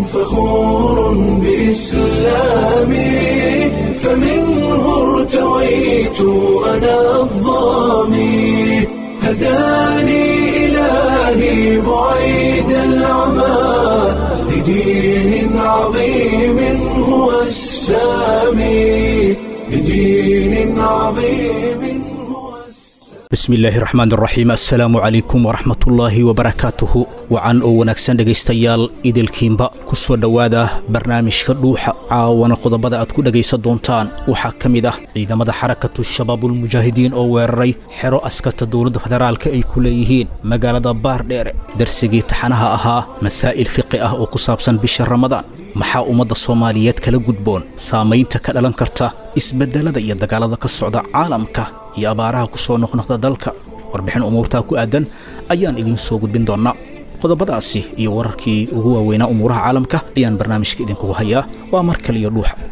فخور بإسلامي فمنه ارتويت أنا الضامي هداني إلهي بعيد العمى لدين عظيم هو السامي لدين عظيم هو السامي bismi illaahi raxmaan raxiim assalaamu calaykum waraxmatullaahi wabarakaatuhu wacan oo wanaagsan dhegaystayaal idilkiinba ku soo dhowaada barnaamijka dhuuxa caawana qodobada aad ku dhegaysan doontaan waxaa ka mid ah ciidamada xarakatu shabaabulmujaahidiin oo weeraray xero askarta dowladda federaalka ay ku leeyihiin magaalada baardheere darsigii taxanaha ahaa masaa'il fiqi ah oo ku saabsan bisha ramadaan maxaa ummadda soomaaliyeed kala gudboon saamaynta ka dhalan karta isbeddelada iyo dagaalada ka socda caalamka iyo abaaraha ku soo noqnoqda dalka warbixin umuurtaa ku aadan ayaan idiin soo gudbin doonnaa qodobadaasi iyo wararkii ugu waaweynaa umuuraha caalamka ayaan barnaamijka idinkugu hayaa waa mar kale iyo dhuuxa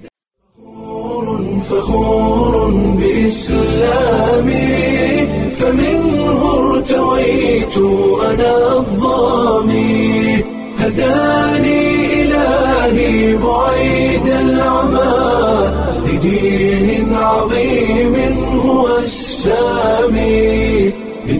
فخور بإسلامي فمنه ارتويت أنا الضامي هداني إلهي بعيد العمى لدين عظيم هو السامي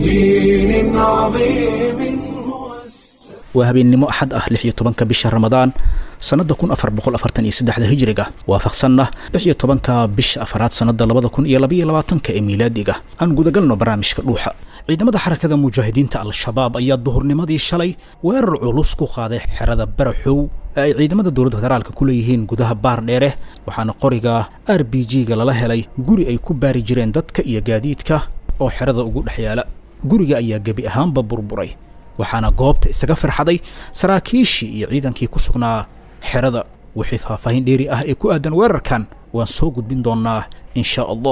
لدين عظيم هو السامي waa habeennimo axad ah lix iyo tobanka bisha ramadaan sannadda kun afar boqol afartan iyo saddexda hijriga waafaqsanna lix iyo tobanka bisha afaraad sannadda labada kun iyo labaiyo labaatanka ee miilaadiga aan gudagalno barnaamijka dhuuxa ciidamada xarakada mujaahidiinta al-shabaab ayaa duhurnimadii shalay weerar culus ku qaaday xerada baraxow ee ay ciidamada dowladda federaalka ku leeyihiin gudaha baardheere waxaana qoriga r b g-ga lala helay guri ay ku baari jireen dadka iyo gaadiidka oo xerada ugu dhex yaala guriga ayaa gebi ahaanba burburay waxaana goobta isaga farxaday saraakiishii iyo ciidankii ku sugnaa xerada wixii faahfaahin dheeri ah ee ku aadan weerarkan waan soo gudbin doonnaa in shaa allah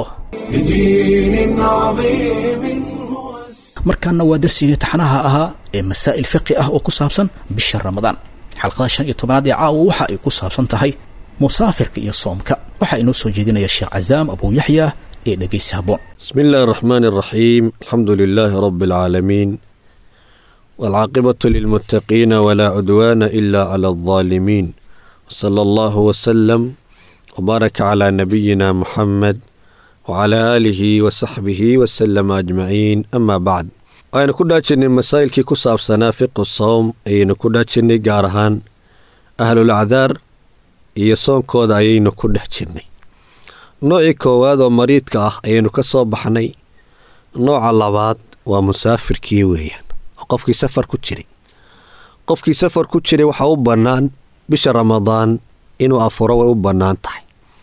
لدين عظيم هو السامي markaana waa darsigii taxanaha ahaa ee masaa'il fiqi ah oo ku saabsan bisha ramadaan xalqada shan iyo tobanaad ee caawa waxa ay ku saabsan tahay musaafirka iyo soomka waxaa inoo soo jeedinaya sheekh casaam abuu yaxya ee dhegaysi habboon بسم الله الرحمن الرحيم الحمد لله رب العالمين والعاقبة للمتقين ولا عدوان إلا على الظالمين وصلى الله وسلم وبارك على نبينا محمد وعلى آله وصحبه وسلم أجمعين أما بعد aynu ku dhaajinay masaa'ilkii ku saabsanaa fiqu sowm ayaynu ku dhaajinnay gaar ahaan ahlul acdaar iyo soonkooda ayaynu ku dhex jirnay noocii koowaad oo mariidka ah ayaynu ka soo baxnay nooca labaad waa musaafirkii weeyaan oo qofkii safar ku jiray qofkii safar ku jiray waxaa u bannaan bisha ramadaan inuu afuro way u bannaan tahay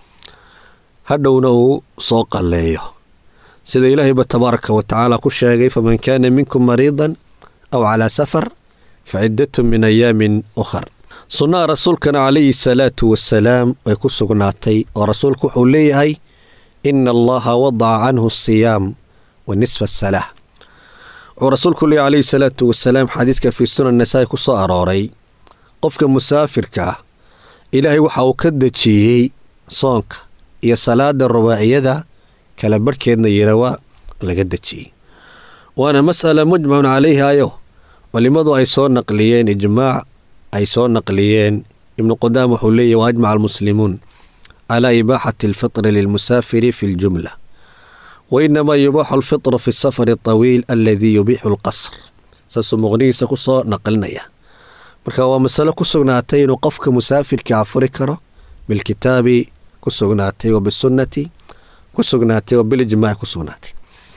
hadhowna uu soo qalleeyo sida ilaahayba tabaaraka wa tacaala ku sheegay faman kaana minkum mariidan aw calaa safar fa ciddatun min ayaamin ukhar sunnaha rasuulkana calayhi salaatu wasalaam way ku sugnaatay oo rasuulku wuxuu leeyahay ina allaha wadaca canhu asiyaam wa nisfa asalah wuxuu rasuulku leeyahy calayhi salaatu wasalaam xadiiska fii sunan nasaa-i ku soo arooray qofka musaafirka ah ilaahay waxa uu ka dejiyey soonka iyo salaada rubaaciyada kala barhkeedna yirawa laga dejiyey waana mas'ala mujmacun calayhi ayo culimmadu ay soo naqliyeen ijmaac ay soo naqliyeen ibnu qudaam wuxuu leeyahy wa ajmaca almuslimuun calaa ibaaxati alfitri lilmusaafiri fi ljumla wa inamaa yubaaxu alfitru fi safari atawiil aladii yubiixu alqasr saasuu muqnihiisa ku soo naqlinaya marka waa masalo ku sugnaatay inuu qofka musaafirka afuri karo bilkitaabi ku sugnaatay wa bisunnati ku sugnaatay oo bilijmaaci ku sugnaatay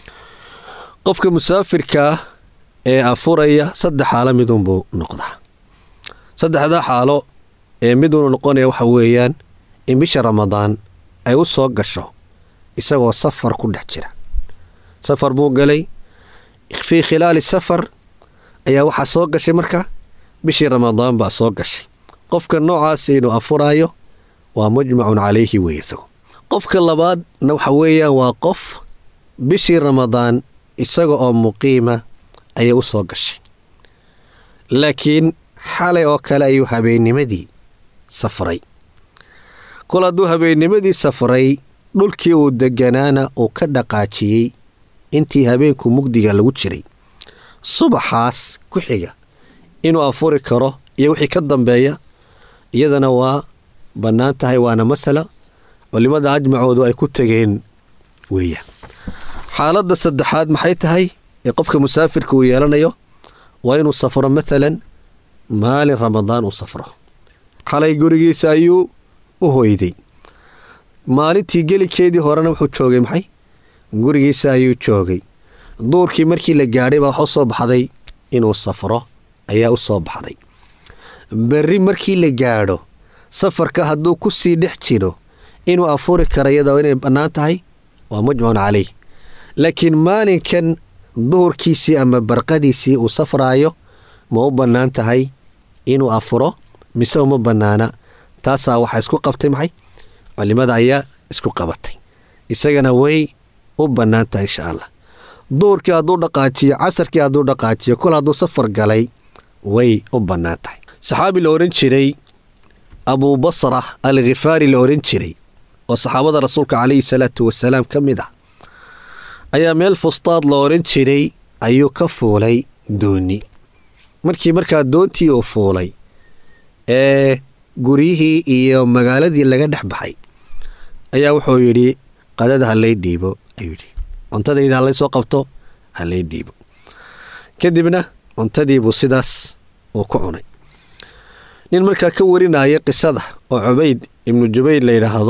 qofka musaafirka ee afuraya saddex xaalo midunbuu noqdaa saddexdaa xaalo ee midunu noqonaya waxa weeyaan in bisha ramadaan ay u soo gasho isagoo safar ku dhex jira safar buu galay fii khilaali safar ayaa waxaa soo gashay marka bishii ramadaan baa soo gashay qofka noocaas inuu afuraayo waa mujmacun calayhi weeye isago qofka labaadna waxa weeyaan waa qof bishii ramadaan isaga oo muqiima ayay u soo gashay laakiin xalay oo kale ayuu habeennimadii safray kol hadduu habeennimadii safray dhulkii uu deganaana uu ka dhaqaajiyey intii habeenku mugdiga lagu jiray subaxaas ku xiga inuu afuri karo iyo wixii ka dambeeya iyadana waa bannaan tahay waana masala culimmada ajmacoodu ay ku tegeen weeyaan xaaladda saddexaad maxay tahay ee qofka musaafirka uu yeelanayo waa inuu safro maalan maalin ramadaan uu safro xalay gurigiisa ayuu u hoyday maalintii gelikeedii horena wuxuu joogay maxay gurigiisa ayuu joogay duurkii markii la gaadhay baa wax u soo baxday inuu safro ayaa u soo baxday berri markii la gaadho safarka hadduu ku sii dhex jiro inuu afuri kara iyadoo inay bannaan tahay waa mujmacun calayh laakiin maalinkan duhurkiisii ama barqadiisii uu safraayo ma u bannaan tahay inuu afuro mise uma bannaana taasaa waxaa isku qabtay maxay culimada ayaa isku qabatay isagana way u bannaan tahay insha allah duurkii hadduu dhaqaajiyo casarkii hadduu dhaqaajiyo kol hadduu safar galay way u bannaan tahay saxaabi la odhan jiray abuu basra al khifaari la odhan jiray oo saxaabada rasuulka calayhi salaatu wasalaam ka mid ah ayaa meel fustaad la odhan jiray ayuu ka fuulay dooni markii markaa doontii uu fuulay ee guryihii iyo magaaladii laga dhex baxay ayaa wuxuu yidhi qadada halay dhiibo ayuu yidhi cuntadayda halay soo qabto halay dhiibo kadibna cuntadiibuu sidaas uu ku cunay nin markaa ka warinaya qisada oo cubayd ibnu jubayr la yidhaahdo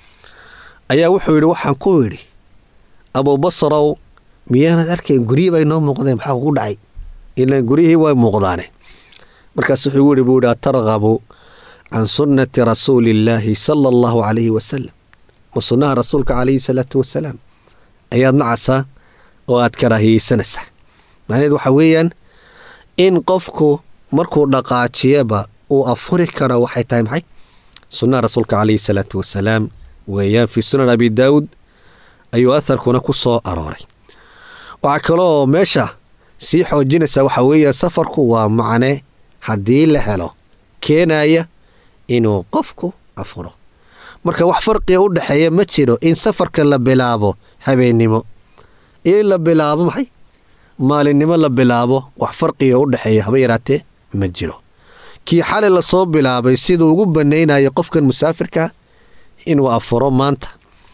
ayaa wuxuu yidhi waxaan ku yidhi abuubasrow miyaanad arkayn guryi bay noo muuqdeen maxaa kugu dhacay ilaan guryihii way muuqdaane markaas wuxuu yidhi buu yidhi atargabu can sunnati rasuuliillaahi sala allahu calayhi wasalam ma sunnaha rasuulka calayhi salaatu wasalaam ayaad nacaysaa oo aad karaahiyeysanaysaa macnaheed waxaa weeyaan in qofku markuu dhaqaajiyaba uu afuri karo waxay tahay maxay sunnaha rasuulka calayhi salaatu wasalaam weeyaan fii sunan abi daawud ayuu aharkuna ku soo arooray waxaa kaloo meesha sii xoojinaysaa waxaa weeyaan safarku waa macne haddii la helo keenaya inuu qofku afuro marka wax farqiga u dhexeeya ma jiro in safarka la bilaabo habeennimo iyo in la bilaabo maxay maalinnimo la bilaabo wax farqiga u dhexeeya haba yaraatee ma jiro kii xalay lasoo bilaabay siduu ugu bannaynayo qofkan musaafirka inuu afuro maanta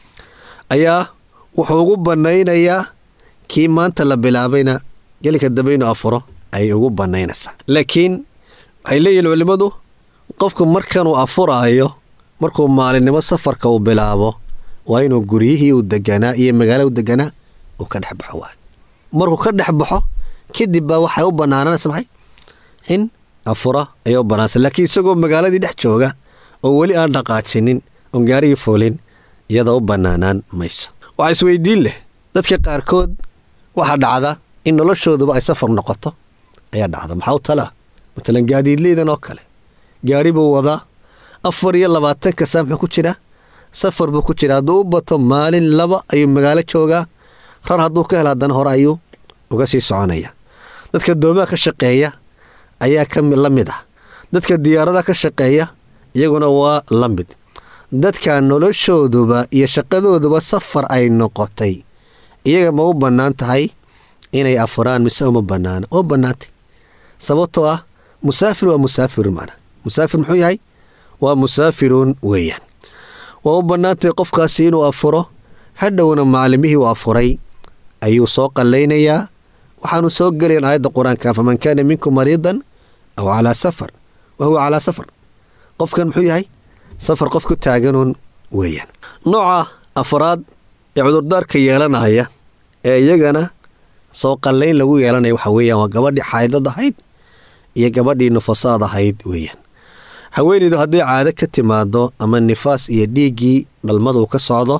ayaa wuxuu ugu bannaynayaa kii maanta la bilaabayna gelinka dambe inuu afuro ayay ugu bannaynaysaa laakiin waxay leeyihin culimmadu qofku markanuu afuraayo markuu maalinimo safarka uu bilaabo waa inuu guryihii uu deganaa iyo magaala u deganaa uu ka dhex baxo waay markuu ka dhex baxo kadib baa waxay u bannaananaysa maxay in afura ayay u bannaanaysa laakiin isagoo magaaladii dhex jooga oo weli aan dhaqaajinin oon gaarigii foolin iyada u bannaanaan mayso waxaa isweydiin leh dadka qaarkood waxaa dhacda in noloshooduba ay safar noqoto ayaa dhacda maxaa u talaa matalan gaadiidleydan oo kale gaari buu wadaa afar iyo labaatanka saa muxuu ku jiraa safar buu ku jiraa hadduu u bato maalin laba ayuu magaalo joogaa rar hadduu ka helo haddana hore ayuu uga sii soconaya dadka doomaha ka shaqeeya ayaa ka la mid ah dadka diyaaradaha ka shaqeeya iyaguna waa la mid dadka noloshooduba iyo shaqadooduba safar ay noqotay iyaga ma u bannaan tahay inay afuraan mise uma bannaana oo bannaantay sababtoo ah musaafir waa musaafirun macna musaafir muxuu yahay waa musaafirun weeyaan waa u bannaantay qofkaasi inuu afuro hadhowna maalimihii uu afuray ayuu soo qallaynayaa waxaanu soo gelayn aayadda qur-aanka faman kaana minkum mariidan aw calaa safar wa huwa calaa safar qofkan muxuu yahay safar qof ku taaganuun weeyaan nooca afraad ee cudurdaarka yeelanaya ee iyagana soo qallayn lagu yeelanaya waxa weeyaan waa gabadhii xaydad ahayd iyo gabadhii nufasaad ahayd weeyaan haweenaydu hadday caado ka timaado ama nifaas iyo dhiiggii dhalmadu ka socdo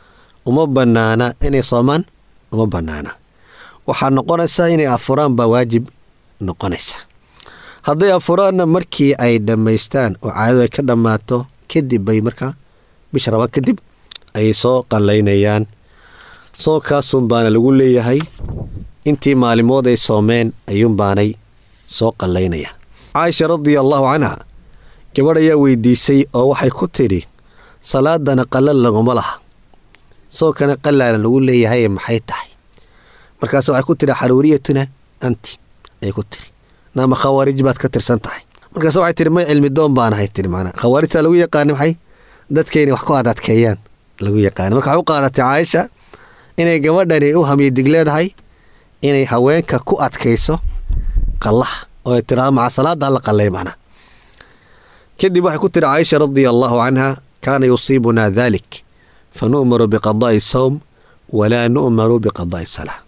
uma bannaana inay soomaan uma bannaana waxaa noqonaysaa inay afuraan baa waajib noqonaysa hadday afuraanna markii ay dhammaystaan oo caadadu ay ka dhammaato kadib bay markaa bisha rabaan kadib ayay soo qallaynayaan soonkaasun baana lagu leeyahay intii maalimood ay soomeen ayuunbaanay soo qallaynayaan caaisha radia allaahu canha gabadh ayaa weydiisay oo waxay ku tidhi salaadana qallal laguma laha soonkana qallaala lagu leeyahay maxay tahay markaas waxay ku tidhi xaruuriyatuna anti ayay ku tidhi naama khawaarij baad ka tirsan tahay markaas waxay tihi may cilmi doon baan ahay tiri macnaa khawaarijta lagu yaqaana maxay dadka inay wax ku adadkeeyaan lagu yaqaana marka waxay u qaadatay caaisha inay gabadhani u hamiyadig leedahay inay haweenka ku adkayso qallaha oo ay tiraa maca salaada alla qallay macnaa kadib waxay ku tiri caaisha radia allaahu canha kaana yusiibunaa dalik fa nu'maru biqadaa'i sawm walaa nu'maru biqadaa'i salaa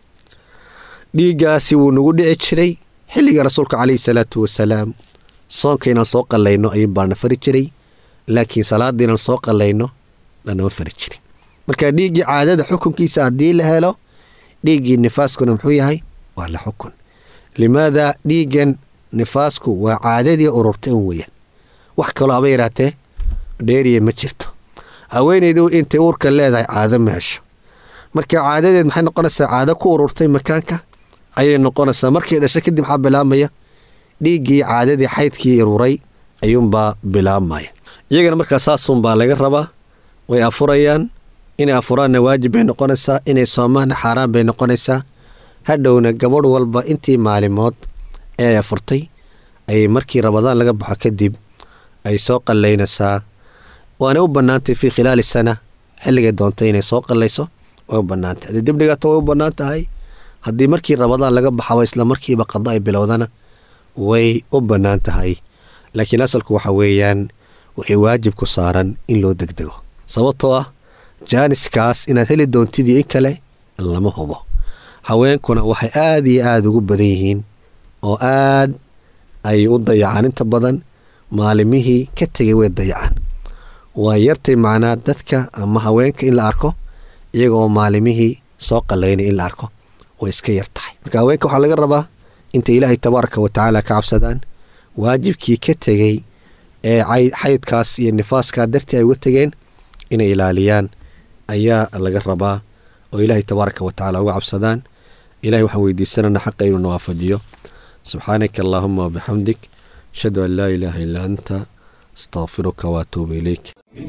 dhiiggaasi wuu nagu dhici jiray xilliga rasuulka calayhi salaatu wasalaam soonka inaan soo qallayno ayuun baana fari jiray laakiin salaadda inaan soo qallayno lanama fari jirin marka dhiiggii caadada xukunkiisa haddii la helo dhiiggii nifaaskuna muxuu yahay waa la xukun limaada dhiiggan nifaasku waa caadadii ururta un weeyaan wax kaloo haba yaraatee dheeriya ma jirto haweenaydu intay uurka leedahay caado ma hesho marka caadadeed maxay noqonaysaa caado ku ururtay makaanka ayay noqonaysaa markay dhasho kadib maxaa bilaabmaya dhiiggii caadadii xaydkii ururay ayuunbaa bilaabmaya iyagana markaa saasunbaa laga rabaa way afurayaan inay afuraanna waajib bay noqonaysaa inay soomaanna xaaraan bay noqonaysaa hadhowna gabadh walba intii maalimood ee ay afurtay ayay markii rabadaan laga baxo kadib ay soo qallaynaysaa waanay u bannaantay fii khilaali sana xilligay doontay inay soo qallayso way u bannaantay haddii dib dhigaato way u bannaan tahay haddii markii rabadaan laga baxaba isla markiiba qada ay bilowdana way u bannaan tahay laakiin asalku waxa weeyaan wixii waajib ku saaran in loo degdego sababtoo ah jaaniskaas inaad heli doontidii in kale lama hubo haweenkuna waxay aada iyo aada ugu badan yihiin oo aad ay u dayacaan inta badan maalimihii ka tegay way dayacaan waa yartay macnaa dadka ama haweenka in la arko iyaga oo maalimihii soo qallaynay in la arko way iska yar tahay marka haweenka waxaa laga rabaa intay ilaahay tabaaraka wa tacaala ka cabsadaan waajibkii ka tegey ee xaydkaas iyo nifaaskaa dartii ay uga tegeen inay ilaaliyaan ayaa laga rabaa oo ilaahay tabaaraka wa tacaala uga cabsadaan ilahay waxaan weydiisanana xaqa inuu nawaafajiyo subxaanaka allaahuma wabixamdik ashhadu an laa ilaaha illaa anta astaqfiruka waatuubu ilayk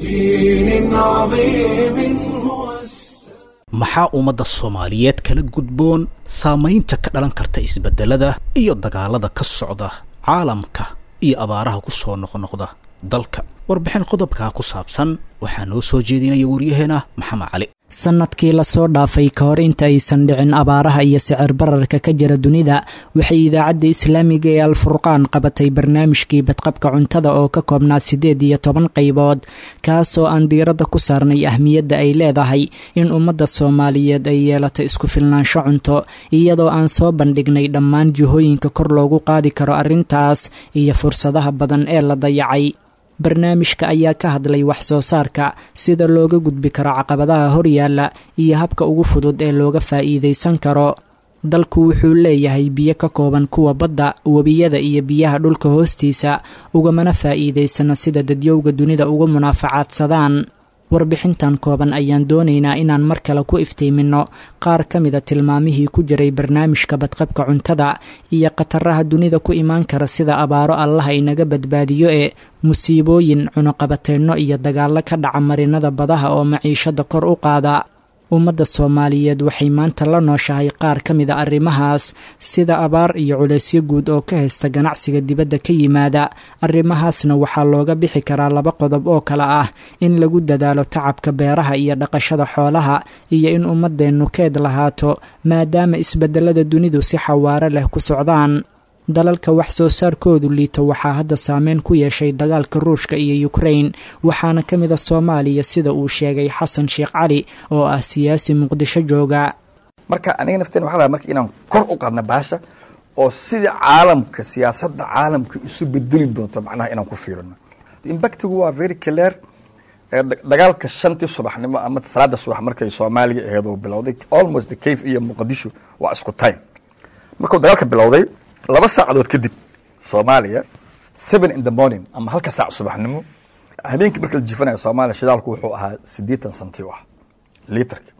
بدين عظيم هو maxaa ummadda soomaaliyeed kala gudboon saamaynta ka dhalan karta isbeddelada iyo dagaalada ka socda caalamka iyo abaaraha ku soo noqnoqda dalka warbixin qodobkaa ku saabsan waxaa noo soo jeedinaya waryaheena maxamed cali sannadkii lasoo dhaafay ka hor inta aysan dhicin abaaraha iyo sicir bararka ka jira dunida waxay idaacadda islaamiga ee alfurqaan qabatay barnaamijkii badqabka cuntada oo ka koobnaa siddeed iyo toban qaybood kaasoo aan diiradda ku saarnay ahmiyadda ay leedahay in ummadda soomaaliyeed ay yeelato isku filnaansho cunto iyadoo aan soo bandhignay dhammaan jihooyinka kor loogu qaadi karo arrintaas iyo fursadaha badan ee la dayacay barnaamijka ayaa ka hadlay wax soo saarka sida looga gudbi karo caqabadaha horyaalla iyo habka ugu fudud ee looga faa'iidaysan karo dalku wuxuu leeyahay biyo ka kooban kuwa badda webiyada iyo biyaha dhulka hoostiisa ugamana faa'iidaysana sida dadyowga dunida uga munaafacaadsadaan warbixintan kooban ayaan doonaynaa inaan mar kale ku iftiiminno qaar ka mida tilmaamihii ku jiray barnaamijka badqabka cuntada iyo khataraha dunida ku imaan kara sida abaaro allaha inaga badbaadiyo ee musiibooyin cunuqabateenno iyo dagaallo ka dhaca marinada badaha oo maciishada kor u qaada ummadda soomaaliyeed waxay maanta la nooshahay qaar ka mida arrimahaas sida abaar iyo culaysyo guud oo ka haysta ganacsiga dibadda ka yimaada arrimahaasna waxaa looga bixi karaa laba qodob oo kale ah in lagu dadaalo tacabka beeraha iyo dhaqashada xoolaha iyo in ummadeennu keed lahaato maadaama isbeddelada dunidu si xawaaro leh ku socdaan dalalka wax soo saarkoodu liito waxaa hadda saameyn ku yeeshay dagaalka ruushka iyo yukrain waxaana ka mid a soomaaliya sida uu sheegay xasan sheekh cali oo ah siyaasi muqdisho jooga marka aniga nafteen waxa la marka inaan kor u qaadna baasha oo sida caalamka siyaasadda caalamka isu bedeli doonto macnaha inaan ku fiirino impactigu waa very clear dagaalka shantii subaxnimo ama salaada subax markay soomaaliya aheed oo bilowday almost the cave iyo muqdisho waa isku time markuu dagaalka bilowday laba saacadood kadib soomaaliya seven in the morning ama halka saac subaxnimo habeenkii marka la jifanayo soomaaliya shidaalku wuxuu ahaa siddeetan santi u ah litarka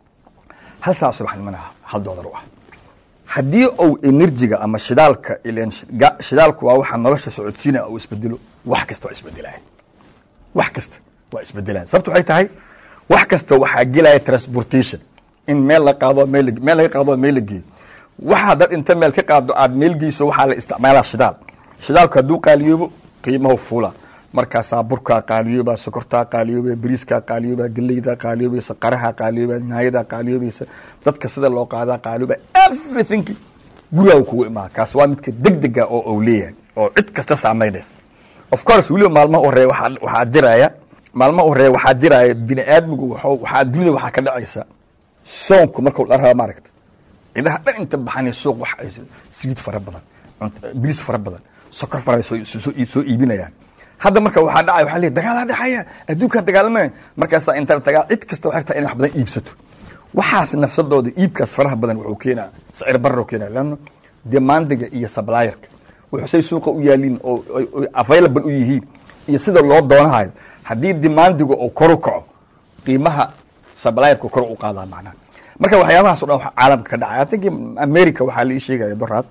hal saac subaxnimona hal doolar u ah haddii uu enerjiga ama shidaalka ilen shidaalku waa waxa nolosha socodsiinaya uu isbedelo wax kasta waa isbedelaya wax kasta waa isbedelaya sababta waxay tahay wax kasta waxaa gelaya transportation in meel la qaado meel meel laga qaado meel la geeyo waxaa dad inta meel ka qaado aad meel geyso waxaa la isticmaalaa shidaal shidaalku hadduu qaaliyoobo qiimahu fuula markaasaa burkaa qaaliyooba sokortaa qaaliyooba bariiskaa qaaliyooba geleydaa qaaliyoobaysa qaraha qaaliyooba naayadaa qaaliyoobaysa dadka sida loo qaadaa qaaliyooba everything gurigaa kugu imaa kaas waa midka degdega oo uu leeyahay oo cid kasta saamaynaysa of course weliba maalmaha horeeya waxaa waxaa jiraya maalmaha horeeya waxaa jiraya bini aadmigu waxuu- waxaa dunida waxaa ka dhacaysa soonku markuu dharaba maaragta cidaha dhan inta baxanay suuq wax ay saliid fara badan cunt- bariis fara badan sokor fara ay soo- soo soo iibinayaan hadda marka waxaa dhacaya waxaa leeyahay dagaalaa dhexaya adduunkaa dagaalamaya markaasaa inta tagaa cid kasta waxay rabtaa inay wax badan iibsato waxaas nafsadooda iibkaas faraha badan wuxuu keenaa sicir barro keenaa leanno demandiga iyo sablayerka wuxuu say suuqa u yaaliin oo oo- oo available u yihiin iyo sida loo doonahayo haddii demandiga oo kor u kaco qiimaha sablayerka kor u qaadaa macnaha marka waxyaabahaas o dhan waxa caalamka ka dhacay I think america waxaa la ii sheegaya doraad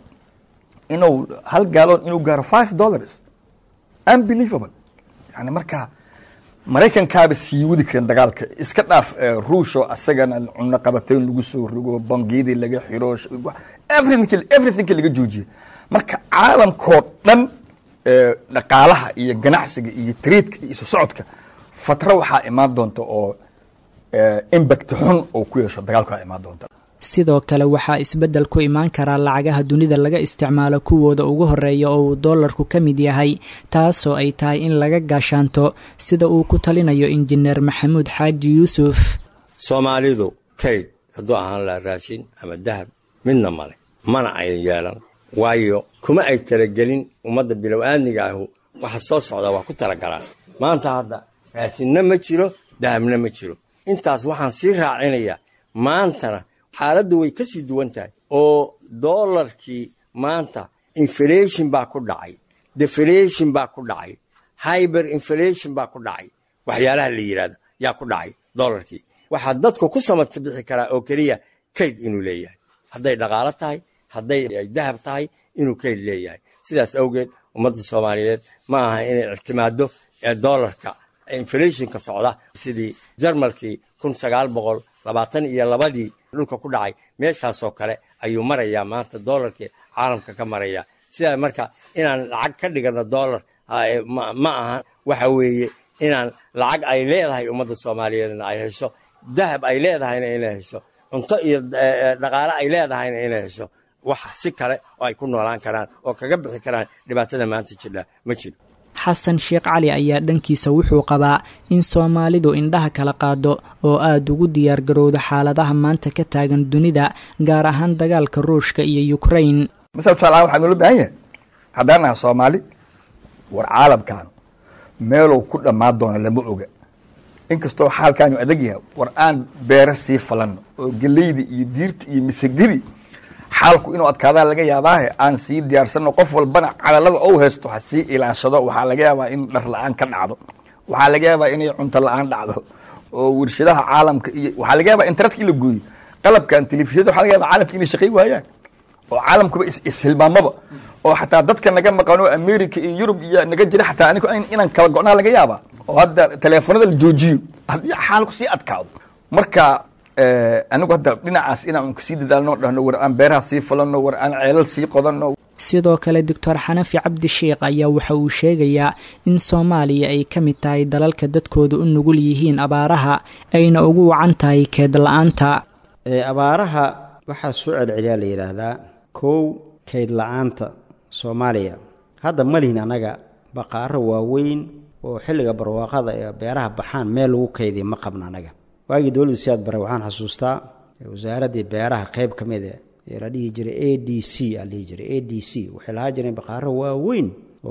inuu hal gaalon inuu gaaro five dollars unbelievable yani marka maraykankaaba sii wadi kareen dagaalka iska dhaaf eh, ruush oo asagana cunno qabateyn lagu soo rogo bangiyadii laga xiro sh- wa- everything everything laga joojiye marka caalamkoo dhan eh, dhaqaalaha iyo ganacsiga iyo tradeka iyo isu socodka fatro waxaa imaan doonta oo eh, impact xun oo ku yeesho dagaalka imaan doonta sidoo kale waxaa isbeddel ku imaan karaa lacagaha dunida laga isticmaalo kuwooda ugu horeeya oo uu doolarku ka mid yahay taasoo ay tahay in laga gaashaanto sida uu ku talinayo injineer maxamuud xaaji yuusuf soomaalidu kayd hadduu ahaan laha raashin ama dahab midna male mana ay yeelan waayo kuma ay talagelin ummadda bilow-aadmiga ahu waxa soo socda waa ku talagalaan maanta hadda raashinna ma jiro dahabna ma jiro intaas waxaan sii raacinayaa maantana xaaladdu way ka sii duwan tahay oo doolarkii maanta inflation baa ku dhacay deflation baa ku dhacay hyber inflation baa ku dhacay waxyaalaha la yidhahdo yaa ku dhacay doolarkii waxaa dadku ku samata bixi karaa oo keliya kayd inuu leeyahay hadday dhaqaalo tahay hadday ay dahab tahay inuu kayd leeyahay sidaas awgeed ummadda soomaaliyeed ma aha inay ictimaado ee doolarka inflationka socda sidii jarmalkii kun sagaal boqol labaatan iyo labadii dhulka ku dhacay meeshaasoo kale ayuu marayaa maanta doolarkii caalamka ka maraya sidaa marka inaan lacag ka dhigano doolar ah, ma ma aha waxa weeye inaan lacag ay leedahay ummadda soomaaliyeedna ay hesho dahab ay leedahayna inay hesho cunto iyo eh, eh, dhaqaale ay leedahayna inay hesho wax si kale oo ay ku noolaan karaan oo kaga bixi karaan dhibaatada maanta jidha ma jiro xasan sheekh cali ayaa dhankiisa wuxuu qabaa in soomaalidu indhaha kala qaado oo aada ugu diyaargarowdo xaaladaha maanta ka taagan dunida gaar ahaan dagaalka ruushka iyo ukrain masala tusaalahaan waxaa noola baahan yahay haddaan nahay soomaali war caalamkan meelow ku dhammaan doona lama oga inkastoo xaalkaanu adag yahay war aan beero sii falanno oo geleyda iyo diirta iyo misagadi xaalku inuu adkaadaan laga yaabaahe aan sii diyaarsanno qof walbana cadalada ou haysto ha sii ilaashado waxaa laga yaabaa in dhar la-aan ka dhacdo waxaa laga yaabaa inay cunto la-aan dhacdo oo warshadaha caalamka iyo waxaa laga yaabaa internetka in la gooyo qalabkan telefishinada waxaa laga yaabaa caalamka inay shaqay waayaan oo caalamkuba is- ishilmaamaba oo xataa dadka naga maqano america iyo yurub iyo naga jira xataa anigo in- inaan kala go-naa laga yaabaa oo hadda teleefonada la joojiyo haddii xaalku sii adkaado marka eh, anigu hadda dhinacaas inaan kasii dadaalno dhahno war aan beeraha sii falano war aan ceelal sii qodanno sidoo kale doctor xanafi cabdi sheikh ayaa waxa uu sheegayaa in soomaaliya ay ka mid tahay dalalka dadkooda u nugul yihiin abaaraha ayna ugu wacan tahay keed la-aanta ee abaaraha waxaa soo celceliyaa la yidhaahdaa kow kayd la-aanta soomaaliya hadda ma lihin annaga baqaaro waaweyn oo xilliga barwaaqada ee beeraha baxaan meel lagu kaydiya ma qabna annaga waagii dowladda siyaad bare waxaan xasuustaa wasaaraddii beeraha qayb ka mid e ee la dhihi jiray a d c aa la dhihi jiray a d c waxay lahaa jireen baqaaro waaweyn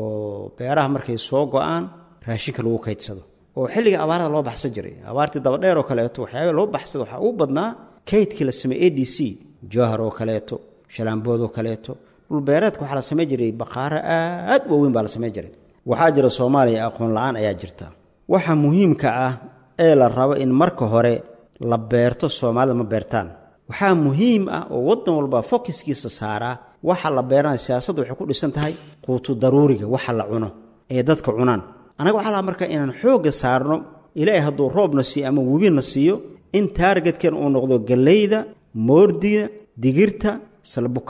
oo beeraha markay soo go-aan raashinka lagu kaydsado oo xilliga abaarada loo baxsan jiray abaartii dabadheer oo kaleeto waxyaaba loo baxsado waxaa ugu badnaa kaydkii la sameeyey a d c jowhar oo kaleeto shalaambood oo kaleeto dhulbeereedka waxaa la samayn jiray baqaaro aad waaweyn baa la samayn jiray waxaa jira soomaaliya aqoon la-aan ayaa jirta waxa muhiimka ah ee la rabo in marka hore la beerto soomaalida ma beertaan waxaa muhiim ah oo waddan walba fokiskiisa saaraa waxa la beeranaya siyaasadda waxay ku dhisan tahay quutu daruuriga waxa la cuno ee dadka cunaan annaga waxaa laha marka inaan xoogga saarno ilaahay hadduu roobna siiyo ama webina siiyo in taargetkeen uu noqdo galleyda moordiga digirta salbukada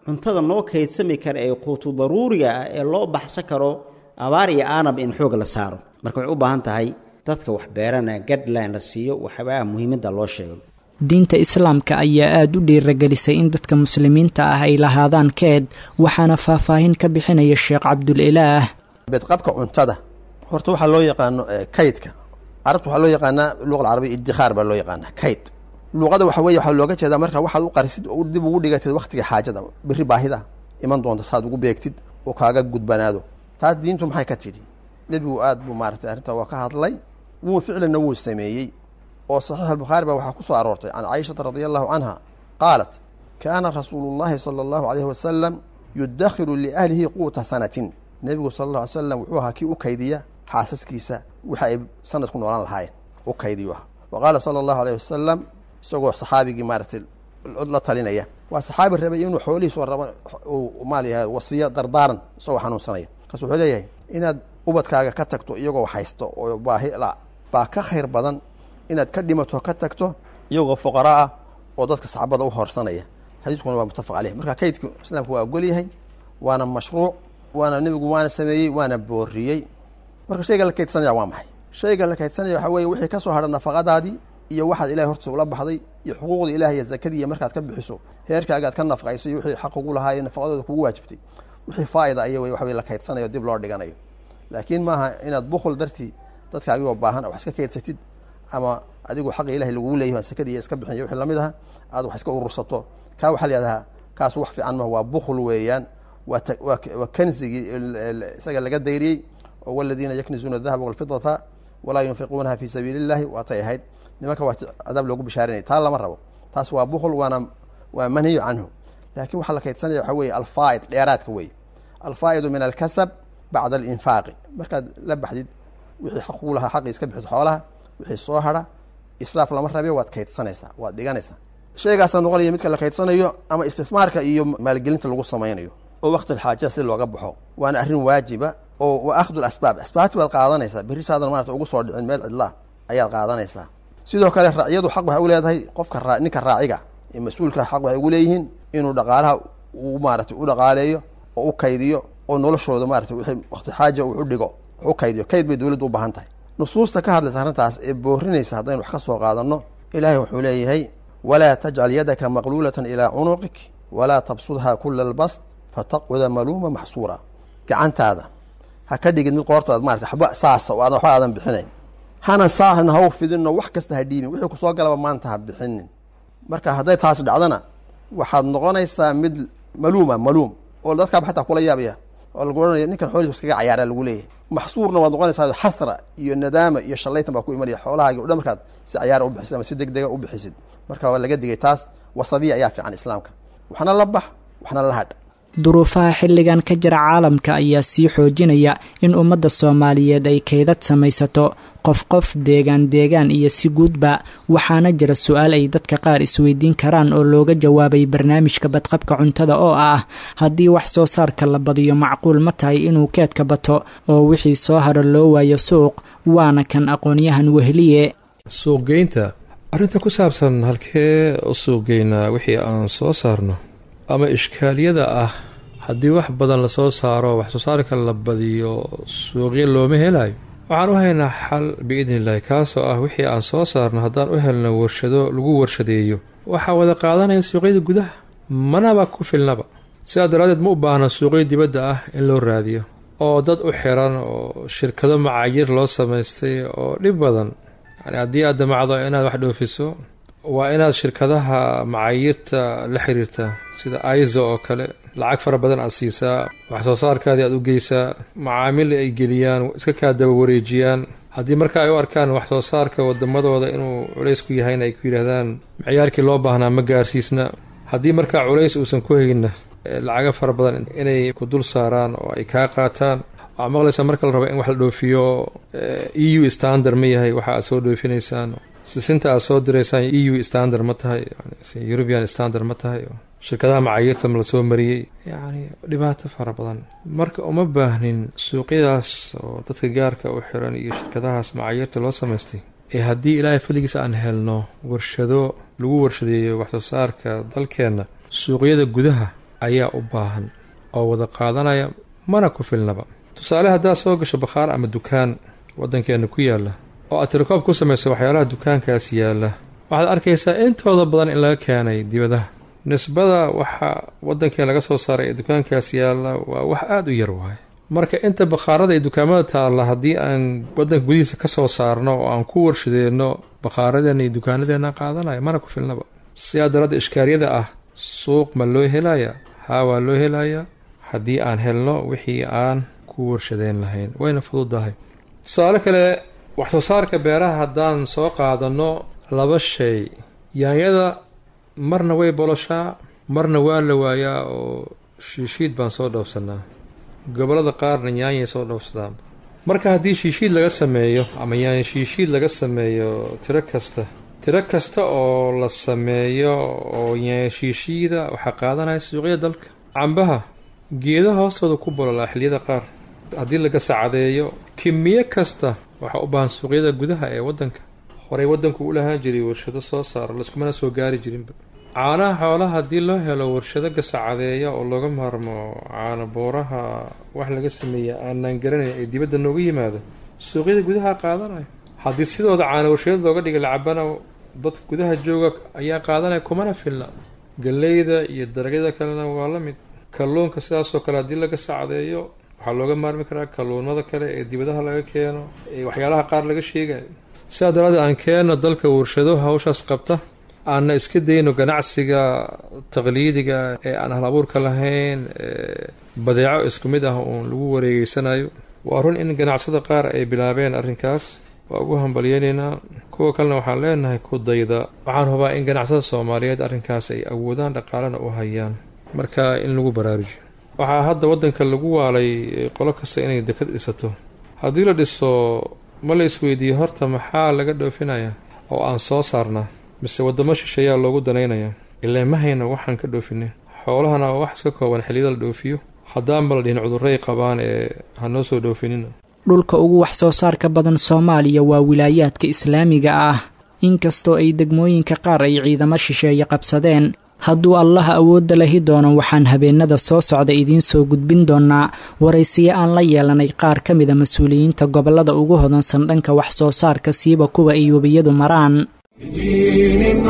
cuntada noo kaydsami kara ee quutu daruuriga ah ee loo baxsan karo abaar iyo aanab in xoog la saaro marka waxay u baahan tahay dadka wax beerana gadline la siiyo waxyaabaha muhiimadda loo sheego diinta islaamka ayaa aada u dhiiragelisay in dadka muslimiinta ah ay lahaadaan keed waxaana faahfaahin ka bixinaya sheekh cabdulilaah beedqabka cuntada horta waxaa loo yaqaano kaydka carabta waxaa loo yaqaanaa luqa alcarabiya iddikhaar baa loo yaqaanaa kayd luuqada waxa weye waxaa looga jeedaa marka waxaad u qarisid oo dib ugu dhigatid wakhtiga xaajada biri baahida iman doonta saad ugu beegtid oo kaaga gudbanaado taas diintu maxay ka tidhi nebigu aad buu maaratay arrintaa waa ka hadlay wuu ficlanna wuu sameeyey oo saxiix albukhaari baa waxaa ku soo aroortay can caishata radia allahu canha qaalat kaana rasuulu llahi sala allahu alayhi wasalam yudakhiru liahlihi quuta sanatin nebigu sala alla alay slam wuxuu ahaa kii u kaydiya xaasaskiisa waxa ay sanad ku noolaan lahaayeen u kaydiyu ahaa wa qaala sala allahu alayh wasalam isagoo saxaabigii maaratay la talinaya waa saxaabi rabay inuu xoolihiisu raba uu maalayahay wasiyo dardaaran isagoo xanuunsanaya markaas wuxuu leeyahay inaad ubadkaaga ka tagto iyagoo haysto oo baahi la baa ka khayr badan inaad ka dhimato ka tagto iyagoo fuqara ah oo dadka saxaabada u horsanaya xadiiskuna waa muttafaq caleyh marka kaydka islaamku waa ogol yahay waana mashruuc waana nebigu waana sameeyey waana booriyey marka shayga la kaydsanaya waa maxay shayga la kaydsanaya waxaa weye wixii ka soo hadha nafaqadaadii iyo waxaad ilahay hortiisa ula baxday iyo xuquuqda ilahi iyo zakadii iyo markaad ka bixiso heerkaaga aad ka nafaqayso iyo wixii xaq ugu lahaa iyo nafaqadooda kugu waajibtay wixii faa'ida aya wey waxa wey la kaydsanayo dib loo dhiganayo laakiin maaha inaad bukul dartii dadkaagigoo baahan wax iska kaydsatid ama adigu xaqa ilahay lagugu leeyahy sakadii iyo iska bixin iyo wixii lamid aha aad wax iska urursato kaa waxaa la yihahdaa kaas wax fiican maha waa bukul weeyaan waa waa kanzigii isaga laga dayriyey oo waladiina yaknizuuna adahaba walfidata walaa yunfiquunaha fi sabiili illahi waatay ahayd nimanka waa cadaab loogu bishaarinaya taa lama rabo taas waa bukl waana waa manhiyu canhu laakiin waxaa la kaydsanaya waxaa weye alfaa'id dheeraadka wey alfaa'idu min alkasab bacda alinfaaqi markaad la baxdid wixii xaq kugu lahaa xaqii iska bixid xoolaha wixii soo hadha israaf lama rabe waad kaydsanaysaa waad dhiganaysaa sheegaasaa noqonaya midka la kaydsanayo ama istismaarka iyo maalgelinta lagu samaynayo oo waqti xaajada si looga baxo waana arrin waajiba oo wa akhdu asbaab asbaabti baad qaadanaysaa berri saadan maarata ugu soo dhicin meel cidlaa ayaad qaadanaysaa sidoo kale racyadu xaq waxay u leedahay qofka raa ninka raaciga ee mas-uulka xaq waxay ugu leeyihiin inuu dhaqaalaha uu maaratay u dhaqaaleeyo oo u kaydiyo oo noloshooda maarata wixii waqti xaaja uu u dhigo wax u kaydiyo kayd bay dowladdu u baahan tahay nusuusta ka hadlaysa arrintaas ee boorinaysa haddaynu wax ka soo qaadanno ilaahay wuxuu leeyahay walaa tajcal yadaka maqluulatan ilaa cunuqik walaa tabsudhaa kula albast fataqcuda maluuma maxsuura gacantaada ha ka dhigid mid qoortaad maarata waxba saasa oo aadan waxba aadan bixinayn hana saahna haw fidinno wax kasta ha dhiibin wixii kusoo galaba maanta ha bixinin marka hadday taas dhacdana waxaad noqonaysaa mid maluuma maluum oo dadkaaba xataa kula yaabaya oo lagu ohanaya ninkan xoolihiis iskaga cayaaraa lagu leeyahay maxsuurna waad noqonaysaa xasra iyo nadaama iyo shallaytan baa ku imanaya xoolahaagi o dhan markaad si cayaara u bixisid ama si deg dega u bixisid marka waa laga digay taas wasadiya ayaa fiican islaamka waxna la bax waxna la hadh duruufaha xilligan ka jira caalamka ayaa sii xoojinaya in ummadda soomaaliyeed ay kaydad samaysato qof qof deegaan deegaan iyo si guudba waxaana jira su-aal ay dadka qaar isweydiin karaan oo looga jawaabay barnaamijka badqabka cuntada oo ah haddii wax soo saarka la badiyo macquul ma tahay inuu keedka bato oo wixii soo haro loo waayo suuq waana kan aqoonyahan wehliye suuqgeynta arrinta ku saabsan halkee u suuqgeynaa wixii aan soo saarno ama ishkaaliyada ah haddii wax badan lasoo saaro wax soo saarka la badiyo suuqyo looma helayo waxaan u haynaa xal biidni illaahi kaasoo ah wixii aan soo saarno haddaan u helno warshado lagu warshadeeyo waxaa wada qaadanaya suuqyada gudaha manaba ku filnaba sidaa daraaddeed ma u baahna suuqyo dibadda ah in loo raadiyo oo dad u xiran oo shirkado macaayir loo samaystay oo dhib badan yani haddii aad damacdo inaad wax dhoofiso waa inaad shirkadaha macaayirta la xiriirtaa sida aiza oo kale lacag fara badan aad siisaa wax soo saarkaadii aad u geysaa macaamil ay geliyaan iska kaa daba wareejiyaan haddii marka ay u arkaan wax soo saarka wadamadooda inuu culays ku yahayna ay ku yidhaahdaan micyaarkii loo baahnaa ma gaarsiisna haddii markaa culays uusan ku hayna lacaga fara badan inay ku dul saaraan oo ay kaa qaataan waxaa maqlaysaa marka la rabo in wax la dhoofiyo e u standard ma yahay waxa aad soo dhoofinaysaan sisinta aad soo diraysaan e u standard ma tahay european standard ma tahay shirkadaha macayiirta ma lasoo mariyey yacni dhibaato fara badan marka uma baahnin suuqyadaas oo dadka gaarka u xiran iyo shirkadahaas macayiirta loo samaystay ee haddii ilaahay fadligiisa aan helno warshado lagu warshadeeyo waxsoo saarka dalkeenna suuqyada gudaha ayaa u baahan oo wada qaadanaya mana ku filnaba tusaale haddaad soo gasho bakhaar ama dukaan waddankeenna ku yaalla oo aad tirikoob ku samayso waxyaalaha dukaankaas yaalla waxaad arkaysaa intooda badan in laga keenay dibadaha nisbada waxa waddankeen laga soo saaray ee dukaankaas yaalla waa wax aada u yar waaye marka inta bakhaarada iyo dukaamada taalla haddii aan waddanka gudihiisa ka soo saarno oo aan ku warshadeenno bakhaaradeenna iyo dukaanadeenna qaadanaya mana ku filnaba sidaa daraadda ishkaaliyada ah suuq ma loo helayaa haa waa loo helayaa haddii aan helno wixii aan ku warshadeen lahayn wayna fududahay tusaale kale wax soo saarka beeraha haddaan soo qaadanno laba shay yaanyada marna way boloshaa marna waa la waayaa oo shiishiid baan soo dhoofsanaa gobollada qaarna yaanyay soo dhoofsadaan marka haddii shiishiid laga sameeyo ama yaanya shiishiid laga sameeyo tiro kasta tiro kasta oo la sameeyo oo yaanya shiishiida waxaa qaadanaya suuqyada dalka cambaha geedaha hoostooda ku bololaa xilliyada qaar haddii laga sacdeeyo kimiyo kasta waxaa u baahan suuqyada gudaha ee waddanka horey waddanku u lahaan jiray warshado soo saara laiskumana soo gaari jirinba caanaha xoolaha haddii loo helo warshado gasacadeeya oo looga maarmo caano booraha wax laga sameeya aanaan garanayn ee dibadda nooga yimaado suuqyada gudaha qaadanayo haddii sidooda caano warshadada looga dhigay lacabana dadka gudaha jooga ayaa qaadanaya kumana filna galleyda iyo daragyada kalena waa la mid kalluunka sidaasoo kale haddii laga sacdeeyo waxaa looga maarmi karaa kalluunada kale ee dibadaha laga keeno ee waxyaalaha qaar laga sheegayo sidaa daraaddeed aan keenno dalka warshado hawshaas qabta aanna iska dayno ganacsiga taqliidiga ee aan hal abuurka lahayn ee badeeco isku mid ah uun lagu wareegeysanayo waa run in ganacsada qaar ay bilaabeen arrinkaas waa ugu hambalyeynaynaa kuwa kalena waxaan leenahay ku dayda waxaan hubaa in ganacsada soomaaliyeed arrinkaas ay awoodaan dhaqaalena u hayaan marka in lagu baraarujiyo waxaa hadda waddanka lagu waalay qolo kasta inay dekad dhisato haddii la dhiso ma la isweydiiyo horta maxaa laga dhoofinayaa oo aan soo saarnaa mise waddamo shisheeyaa loogu danaynayaa ilaa ma hayna waxaan ka dhoofinay xoolahana waa wax iska kooban xilliyada la dhoofiyo haddaanba la dhihin cudurray qabaan ee ha noo soo dhoofinina dhulka ugu wax soo saarka badan soomaaliya waa wilaayaadka islaamiga ah inkastoo ay degmooyinka qaar ay ciidamo shisheeye qabsadeen hadduu allaha awoodda lahi doono waxaan habeenada soo socda idiin soo gudbin doonaa waraysiyo aan la yeelanay qaar ka mida mas-uuliyiinta gobollada ugu hodansan dhanka wax soo saarka siiba kuwa ay webiyadu maraan بدين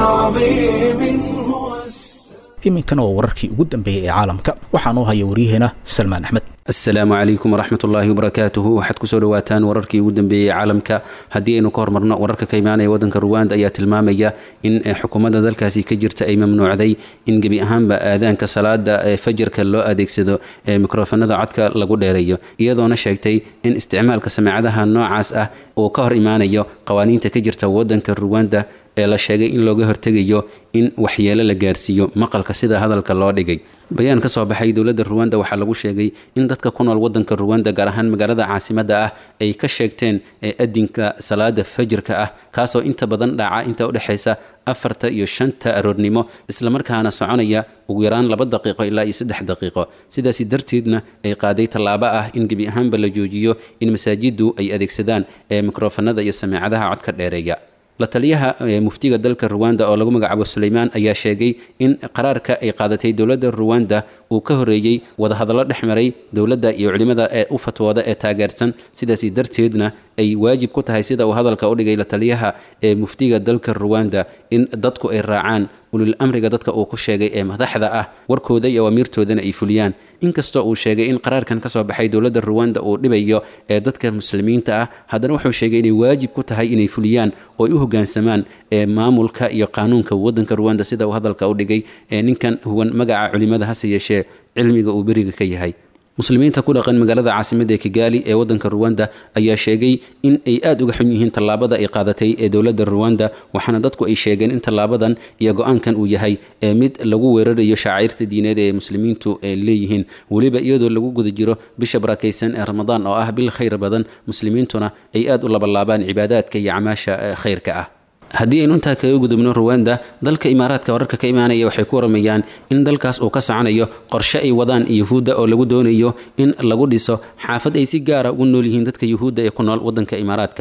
عظيم هو iminkana waa wararkii ugu dambeeyey ee caalamka waxaa noo haya waryaheena salmaan axmed asalaamu calaykum waraxmat ullaahi wabarakaatuhu waxaad kusoo dhawaataan wararkii ugu dambeeyey caalamka haddii aynu ka hormarno wararka ka imaanaya waddanka ruwanda ayaa tilmaamaya in xukuumadda dalkaasi ka jirta ay mamnuucday in gebi ahaanba aadaanka salaada ee fajarka loo adeegsado ee mikrofonada codka lagu dheereeyo iyadoona sheegtay in isticmaalka sameecadaha noocaas ah uu ka hor imaanayo qawaaniinta ka jirta waddanka ruwanda ee la sheegay in looga hortegayo in waxyeelo la gaarsiiyo maqalka sida hadalka loo dhigay bayaan ka soo baxay dowladda ruwanda waxaa lagu sheegay in dadka ku nool waddanka ruwanda gaar ahaan magaalada caasimadda ah ay ka sheegteen ee adinka salaada fajirka ah kaasoo inta badan dhaca inta udhexaysa afarta iyo shanta aroornimo islamarkaana soconaya ugu yaraan laba daqiiqo ilaa iyo saddex daqiiqo sidaasi darteedna ay qaaday tallaabo ah in gebi ahaanba la joojiyo in masaajiddu ay adeegsadaan ee mikrofanada iyo sameecadaha codka dheereeya la taliyaha muftiga dalka ruwanda oo lagu magacaabo suleymaan ayaa sheegay in qaraarka ay qaadatay dowladda ruwanda uu ka horeeyey wadahadallo dhex maray dowladda iyo culimmada ee u fatwooda ee taageersan sidaasi darteedna ay waajib ku tahay sida uu hadalka u dhigay la taliyaha ee muftiga dalka ruwanda in dadku ay raacaan ulil amriga dadka uu ku sheegay ee madaxda ah warkooda iyo amiirtoodana ay fuliyaan inkastoo uu sheegay in qaraarkan ka soo baxay dowladda ruwanda uu dhibayo ee dadka muslimiinta ah haddana wuxuu sheegay inay waajib ku tahay inay fuliyaan oo ay u hoggaansamaan ee maamulka iyo qaanuunka waddanka ruwanda sida uu hadalka u dhigay ee ninkan huwan magaca culimada hase yeeshee cilmiga uu beriga ka yahay muslimiinta ku dhaqan magaalada caasimadda ee kigaali ee waddanka ruwanda ayaa sheegay in ay aada uga xun yihiin tallaabada ay qaadatay ee dowladda ruwanda waxaana dadku ay sheegeen in tallaabadan iyo go-aankan uu yahay ee mid lagu weerarayo shaaciirta diineed ee muslimiintu ay leeyihiin weliba iyadoo lagu guda jiro bisha barakaysan ee ramadaan oo ah bil khayr badan muslimiintuna ay aada u labalaabaan cibaadaadka iyo camaasha khayrka ah haddii aynu intaa kaga gudubno ruwanda dalka imaaraadka wararka ka imaanaya waxay ku waramayaan in dalkaas uu ka soconayo qorshe ay wadaan yuhuudda oo lagu doonayo in lagu dhiso xaafad ay si gaara ugu nool yihiin dadka yuhuudda ee ku nool waddanka imaaraadka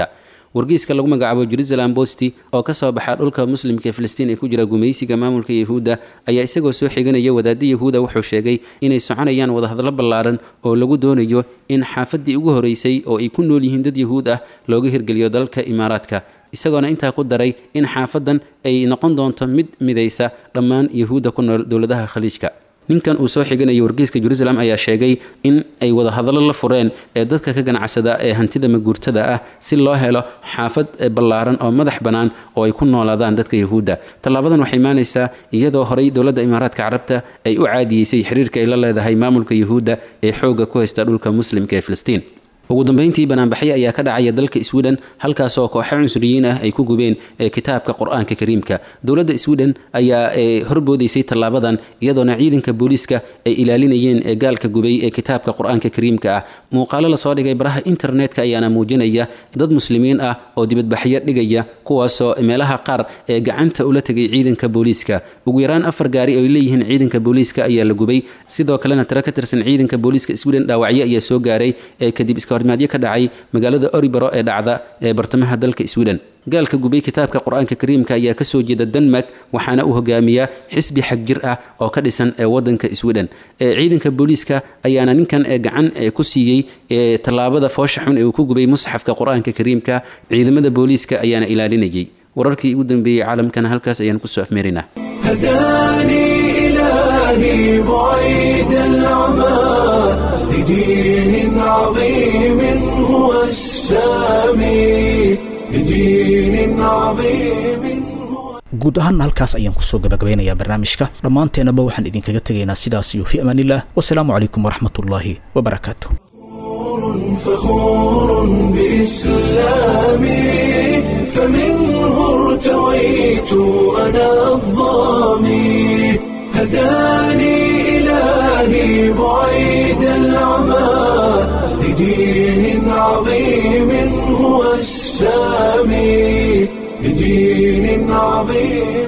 wargeyska lagu magacaabo jerusalem bosti oo ka soo baxa dhulka muslimka ee filistiin ee ku jira gumaysiga maamulka yahuudda ayaa isagoo soo xiganaya wadaadda yahuuda wuxuu sheegay inay soconayaan wadahadlo ballaaran oo lagu doonayo in xaafaddii ugu horeysay oo ay ku nool yihiin dad yahuud ah looga hirgeliyo dalka imaaraadka isagoona intaa ku daray in xaafadan ay noqon doonto mid midaysa dhammaan yahuudda ku nool dowladaha khaliijka ninkan uu soo xiganaya wargeyska jerusalem ayaa sheegay in ay wadahadallo la fureen ee dadka ka ganacsada ee hantida maguurtada ah si loo helo xaafad ballaaran oo madax bannaan oo ay ku noolaadaan dadka yahuudda tallaabadan waxay imaanaysaa iyadoo horey dowladda imaaraadka carabta ay u caadiyeysay xiriirka ay la leedahay maamulka yahuudda ee xoogga ku haysta dhulka muslimka ee filistiin ugu dambeyntii banaanbaxyo ayaa ka dhacaya dalka sweden halkaasoo kooxo cunsuriyiin ah ay ku gubeen kitaabka qur-aanka kariimka dowladda sweden ayaa horboodaysay tallaabadan iyadoona ciidanka booliiska ay ilaalinayeen gaalka gubay ee kitaabka qur-aanka kariimka ah muuqaalo lasoo dhigay baraha internetka ayaana muujinaya dad muslimiin ah oo dibadbaxyo dhigaya kuwaasoo meelaha qaar ee gacanta ula tegay ciidanka booliiska ugu yaraan afar gaari oo ay leeyihiin ciidanka booliiska ayaa la gubay sidoo kalena tiro ka tirsan ciidanka booliiska sweden dhaawacyo ayaa soo gaaray kadib iska hormaadyo ka dhacay magaalada oribaro ee dhacda ee bartamaha dalka sweden gaalka gubay kitaabka qur-aanka kariimka ayaa kasoo jeeda denmark waxaana uu hogaamiyaa xisbi xag jir ah oo ka dhisan ee wadanka sweden ciidanka booliiska ayaana ninkan gacan ku siiyey tallaabada foosha xun ee uu ku gubay musxafka qur-aanka kariimka ciidamada booliiska ayaana ilaalinayay wararkii ugu dambeeyey caalamkana halkaas ayaan kusoo afmeerinaa هداني إلهي بعيد العمى لدين عظيم هو السامي لدين عظيم guud ahaanna halkaas ayaan kusoo gabagabeynayaa barnaamijka dhammaanteenaba waxaan idinkaga tegaynaa sidaas iyo fi amaaniillah wasalaamu calaykum waraxmatullaahi wabarakaatu فخور بإسلامي فمنه ارتويت أنا الظامي هداني إلهي بعيد العمى لدين عظيم هو السامي لدين عظيم